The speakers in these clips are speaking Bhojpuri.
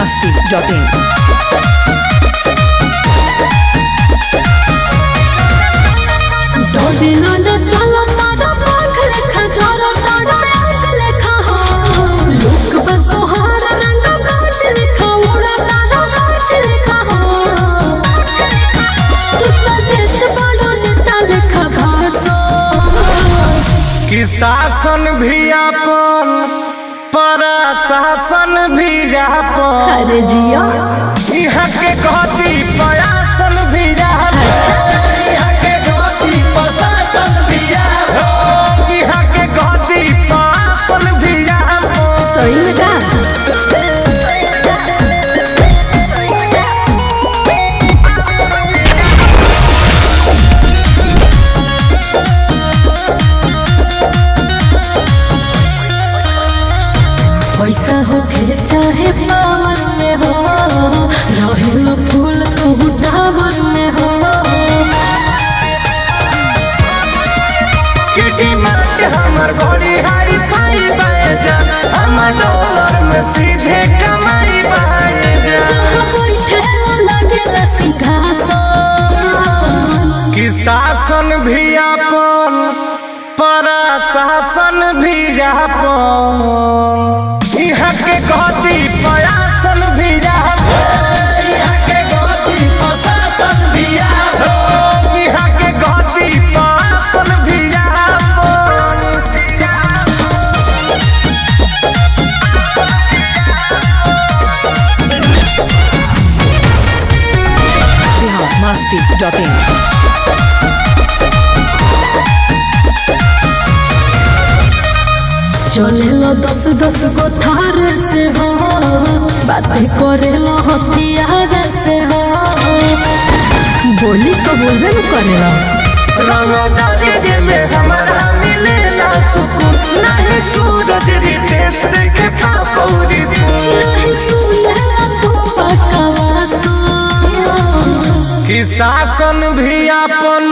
masti.in. डोबिलोना चलो तारा पाख लेखा चलो तारा आंख लेखा हो लुक बन तोहार रंग कांच लेखा उड़ा तारा कांच लेखा हो तू तो देश बड़ो नेता लेखा भासो कि शासन भी अपन प्रशासन भी अपन अरे जिया यहाँ के कहती प्रयासन भी अपन यहाँ के कहती प्रशासन भी अपन यहाँ के कहती प्रशासन भी अपन सही में का पैसा हो के चाहे पावर में हो रहेल फूल तू टावर में हो किटी मार्ट हमर बड़ी हाई फाई बाजन हमर डॉलर में सीधे कमाई बाजन जहाँ बैठे लगेला सिंहासन कि शासन भी अपन प्रशासन भी अपन यहाँ के कहती प्रयासन भी अपन यहाँ के कहती प्रशासन भी अपन यहाँ के कहती प्रशासन भी अपन Bihar masti.in. चलेला दस दस गो थार से हो बातें करेला हथियार से हो बोली तो बोलबे न करेला रंगदारी में हमारा मिलेला सुकून नहीं सूरज रितेश देखे पापौरी नहीं सुनेला तो पकावासो कि शासन भी अपन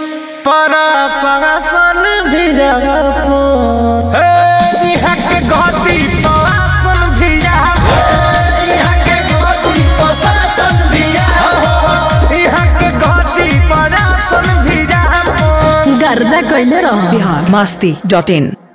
प्रशासन भी अपन हे, यहाँ के गति प्रशासन भी अपन यहाँ के गति प्रशासन भी अपन यहाँ के गति प्रशासन भी अपन गर्दा कैले रहो Bihar masti.in.